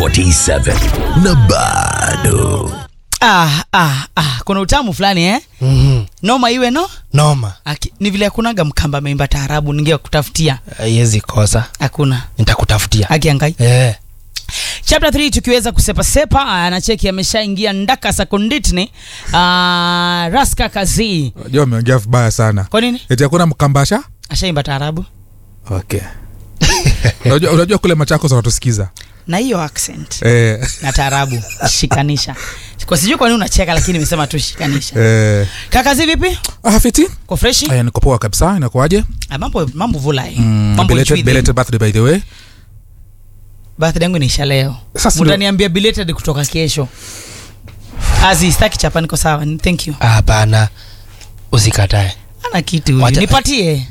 47 na bado ah, ah, ah. kuna utamu fulani eh? Mhm. noma iwe no noma Aki, ni vile hakunaga mkamba ameimba taarabu ningekutafutia haiwezi kosa hakuna nitakutafutia akiangai eh. chapter 3 tukiweza kusepasepa anacheki ameshaingia ndaka sakonditni uh, raska kazi Unajua ameongea vibaya sana. kwa nini Eti hakuna mkambasha? ashaimba taarabu Okay. unajua, unajua kule Machakos wanatusikiza. na hiyo accent Eh, na taarabu shikanisha kwa sijui kwa nini unacheka lakini nimesema tu shikanisha eh. kakazi vipi Ah, fiti? kwa freshi Aya, niko poa kabisa. Inakuaje? Ah, mambo mambo vulai Mm, mambo belated, chwidhi. belated birthday by the way. birthday yangu inaisha leo Sasa ndio- mtaniambia belated kutoka kesho azi staki chapa niko sawa ni- thank you Ah, hapana usikatae ana kitu huyu. Wacha- nipatie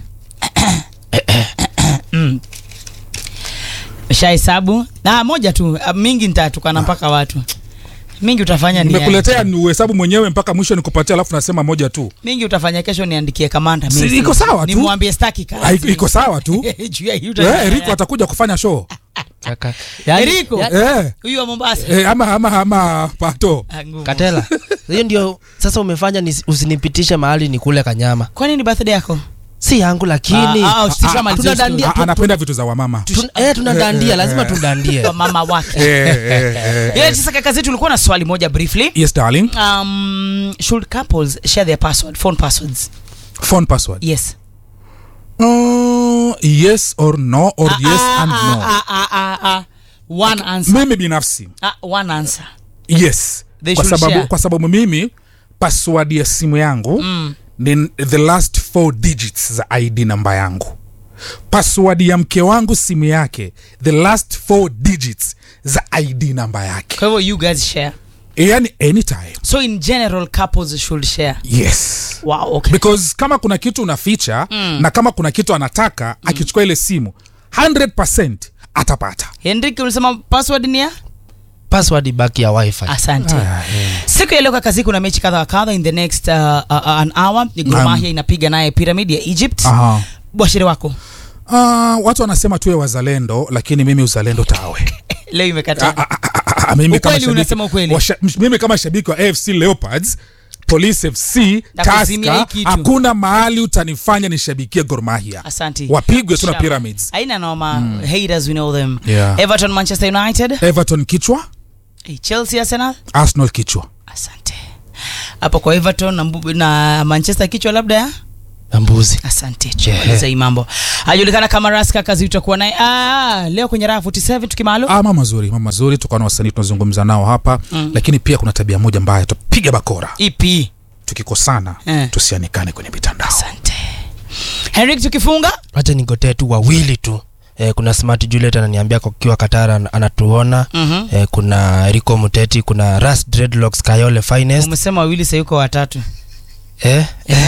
Mm. shahesabu na moja tu ah, mingi nitatukana mpaka watu mingi utafanya ni Nimekuletea ni uhesabu mwenyewe mpaka mwisho nikupatia alafu nasema moja tu. mingi utafanya kesho niandikie kamanda Si, mimi. iko sawa tu. nimwambie staki Ah, kazi iko- Iko sawa tu. Juu ya hiyo Eh, utafanya. Eriko atakuja kufanya show. Kaka. Eriko Eh. huyu wa Mombasa Eh, ama ama ama pato. Ah, ngumu. katela hiyo ndio sasa umefanya nis- usinipitishe mahali ni kule kanyama kwa nini birthday yako si yangu lakini Ah, ah, si Ah, kama ah, hizo tunadandia- Ah, anapenda vitu za wamama. Tun- eh, tunadandia lazima tudandie kwa mama wake Eh, eh, eh, yeah, eh. sasa kaka zetu ulikuwa na swali moja briefly Yes darling. um, should couples share their password phone passwords Phone password. yes Uh, yes or no or yes Ah, and ah, no. ah, ah, ah, ah. one answer Mimi binafsi ah, one answer yes They kwa should sababu, share. kwa sababu mimi password ya simu yangu mm. ni the last four digits za id namba yangu password ya mke wangu simu yake the last four digits za id namba yake kwa hivyo you guys share yani anytime so in general couples should share yes wow okay because kama kuna kitu unaficha mm. na kama kuna kitu anataka mm. akichukua ile simu 100 atapata henrik ulisema password ni ya password baki ya wifi asante siku ya leo kakazi kuna mechi kadha wa kadha in the next uh, uh, an hour ni Gor Naam. Mahia inapiga naye pyramid ya egypt Aha. bwashiri wako Uh, watu wanasema tuwe wazalendo lakini mimi uzalendo tawe leo imekata Ah, ah, ah, ah, mimi kama Ukweli, shabiki- unasema ukweli. washa- mimi kama shabiki wa afc leopards police fc Nakuzimia hii taska kitu. hakuna mahali utanifanya nishabikie gormahia asante wapigwe tu na Shaba. pyramids aina noma haters we know them Yeah. everton manchester united everton kichwa hey, chelsea arsenal arsenal kichwa asante hapo kwa everton na, mbu- na manchester kichwa labda ya na mbuzi asante tumaliza hii mambo ajulikana kama raska kazi utakuwa naye ah, leo kwenye raha 47 tukimalo ah, mama mazuri mama mazuri tukawa na wasanii tunazungumza nao hapa mm. lakini pia kuna tabia moja mbaya tupiga bakora ipi tukikosana Eh. tusianikane kwenye mitandao asante henrik tukifunga wacha nigotee tu wawili tu Eh, kuna smart juliet ananiambia kwa kiwa katara an- anatuona Mhm. eh, kuna rico muteti kuna ras dreadlocks kayole finest umesema wawili sayuko watatu eh?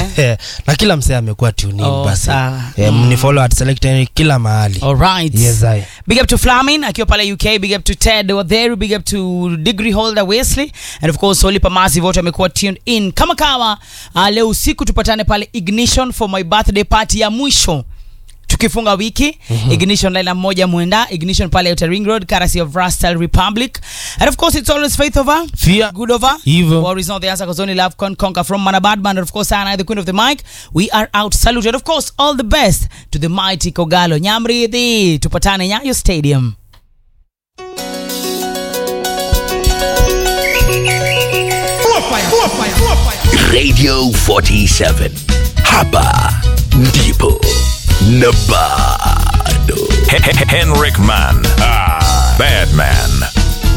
na kila msee amekuwa tunin Oh, basi sawa. eh, mnifollow at select Henry kila mahali alright yes, I. big up to flamin akiwa pale uk big up to ted wadheru big up to degree holder wesley and of course olipa massive wote wamekuwa tuned in kama kawa uh, leo usiku tupatane pale ignition for my birthday party ya mwisho tukifunga wiki mm-hmm. ignition laila moja mwenda ignition pale outer ring road currency of rastal republic and of course it's always faith over Fear. good over Evil. war is not the answer because only love can conquer from manabadman and of course Anna, the queen of the mic we are out salute and of course all the best to the mighty kogalo nyamridhi tupatane nyayo stadium radio 47 hapa ndipo na bado Henrik Man. Ah, bad man.